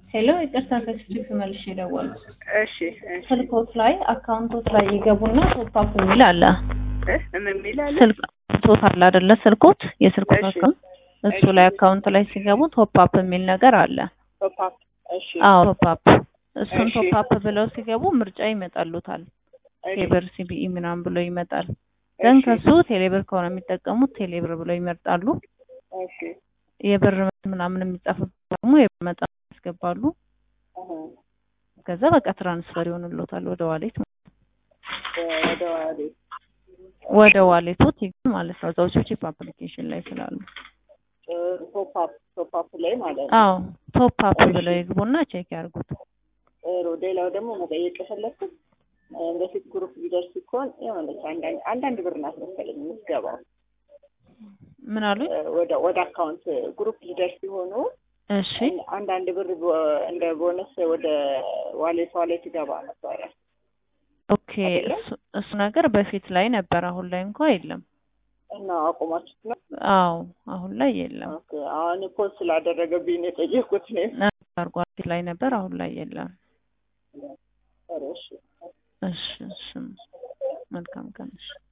ሄሎ ይቅርታ ከስልክ መልሼ የደወልኩት እሺ እሺ ስልኮት ላይ አካውንቶት ላይ ይገቡና ቶፕ አፕ የሚል አለ። እ ምን የሚል አለ? ስልክ ቶት አለ አይደለ? ስልኮት የስልኮት እሺ። አካውንት እሱ እሺ። ላይ አካውንት ላይ ሲገቡ ቶፕ አፕ የሚል ነገር አለ። ቶፕ አፕ እሺ አዎ ቶፕ አፕ እሱን እሺ። ቶፕ አፕ ብለው ሲገቡ ምርጫ ይመጣሉታል። እሺ ቴሌብር ሲቢኢ ምናምን ብሎ ይመጣል። ግን እሺ ከሱ ቴሌብር ከሆነ የሚጠቀሙት ቴሌብር ብለው ይመርጣሉ። እሺ የብር ምናምን የሚጻፍበት ደግሞ የብር መጠን ያስገባሉ። አሀ ከዛ በቃ ትራንስፈር ይሆንሎታል ወደ ዋሌት ወደ ዋሌ ወደ ዋሌቶት ይገባል ማለት ነው። እዛው ቺፕ አፕሊኬሽን ላይ ስላሉ ቶፕ አፕ ቶፕ አፕ ላይ ማለት ነው። አዎ ቶፕ አፕ እሺ። ብለው ይግቡና ቼክ ያርጉት። ጥሩ። ሌላው ደግሞ መጠየቅ የፈለኩት እ በፊት ግሩፕ ሊደርስ ሲኮን የሆነች አንዳንድ አንዳንድ ብር ናት መሰለኝ የምትገባው ምን አሉኝ? እ ወደ ወደ አካውንት ግሩፕ ሊደርስ ሲሆኑ እሺ አንዳንድ ብር ቦ- እንደ ቦነስ ወደ ዋሌት ዋሌት ይገባ ነበረ። ኦኬ። አይደለ? እሱ እሱ ነገር በፊት ላይ ነበር፣ አሁን ላይ እንኳ የለም። እና አቁማችሁት ነው? አዎ አሁን ላይ የለም። ኦኬ። አሁን ፖስት ስላደረገብኝ ነው የጠየኩት ነው። አርጓ በፊት ላይ ነበር፣ አሁን ላይ የለም። ጥሩ እሺ። እሺ እሺ መልካም ቀን እሺ